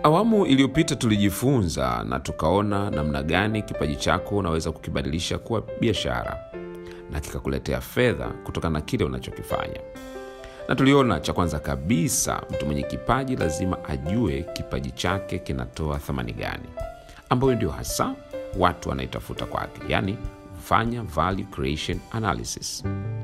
Awamu iliyopita tulijifunza na tukaona namna gani kipaji chako unaweza kukibadilisha kuwa biashara na kikakuletea fedha kutokana na kile unachokifanya. Na tuliona cha kwanza kabisa, mtu mwenye kipaji lazima ajue kipaji chake kinatoa thamani gani, ambayo ndio hasa watu wanaitafuta kwake, yaani fanya value creation analysis.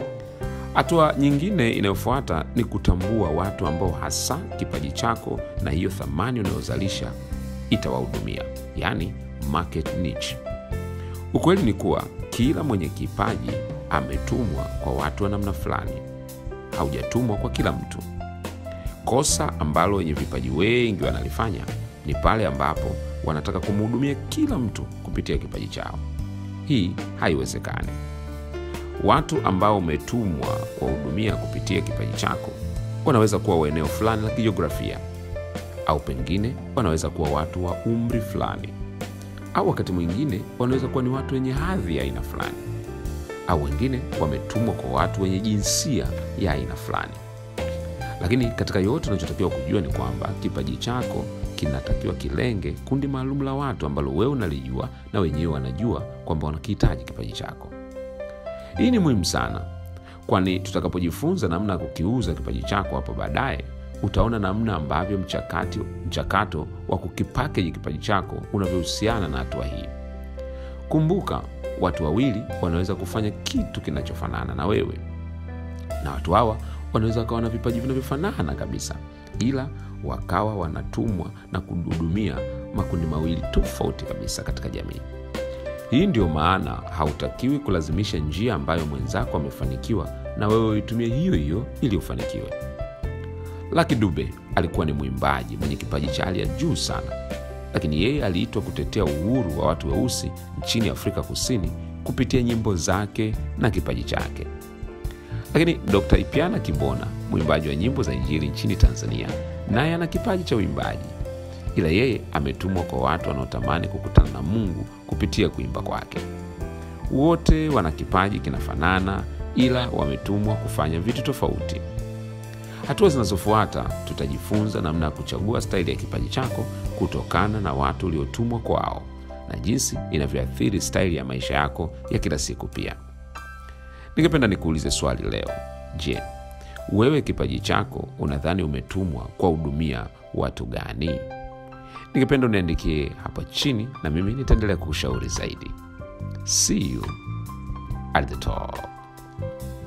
Hatua nyingine inayofuata ni kutambua watu ambao hasa kipaji chako na hiyo thamani unayozalisha itawahudumia, yaani market niche. Ukweli ni kuwa kila mwenye kipaji ametumwa kwa watu wa namna fulani, haujatumwa kwa kila mtu. Kosa ambalo wenye vipaji wengi wanalifanya ni pale ambapo wanataka kumhudumia kila mtu kupitia kipaji chao. Hii haiwezekani. Watu ambao umetumwa kuwahudumia kupitia kipaji chako wanaweza kuwa wa eneo fulani la kijiografia, au pengine wanaweza kuwa watu wa umri fulani, au wakati mwingine wanaweza kuwa ni watu wenye hadhi ya aina fulani, au wengine wametumwa kwa watu wenye jinsia ya aina fulani. Lakini katika yote unachotakiwa kujua ni kwamba kipaji chako kinatakiwa kilenge kundi maalum la watu ambalo wewe unalijua na wenyewe wanajua kwamba wanakihitaji kipaji chako. Hii ni muhimu sana, kwani tutakapojifunza namna ya kukiuza kipaji chako hapo baadaye, utaona namna ambavyo mchakato, mchakato wa kukipakeji kipaji chako unavyohusiana na hatua hii. Kumbuka, watu wawili wanaweza kufanya kitu kinachofanana na wewe, na watu hawa wanaweza wakawa na vipaji vinavyofanana kabisa, ila wakawa wanatumwa na kuhudumia makundi mawili tofauti kabisa katika jamii. Hii ndio maana hautakiwi kulazimisha njia ambayo mwenzako amefanikiwa na wewe uitumie hiyo hiyo ili ufanikiwe. Lucky Dube alikuwa ni mwimbaji mwenye kipaji cha hali ya juu sana, lakini yeye aliitwa kutetea uhuru wa watu weusi nchini Afrika Kusini kupitia nyimbo zake na kipaji chake. Lakini Dr. Ipiana Kibona, mwimbaji wa nyimbo za Injili nchini Tanzania, naye ana kipaji cha uimbaji, ila yeye ametumwa kwa watu wanaotamani kukutana na Mungu kupitia kuimba kwake. Wote wana kipaji kinafanana, ila wametumwa kufanya vitu tofauti. Hatua zinazofuata tutajifunza namna ya kuchagua staili ya kipaji chako kutokana na watu uliotumwa kwao na jinsi inavyoathiri staili ya maisha yako ya kila siku pia. Ningependa nikuulize swali leo. Je, wewe kipaji chako unadhani umetumwa kuwahudumia watu gani? Ningependa uniandikie hapa chini na mimi nitaendelea kukushauri zaidi. See you at the top.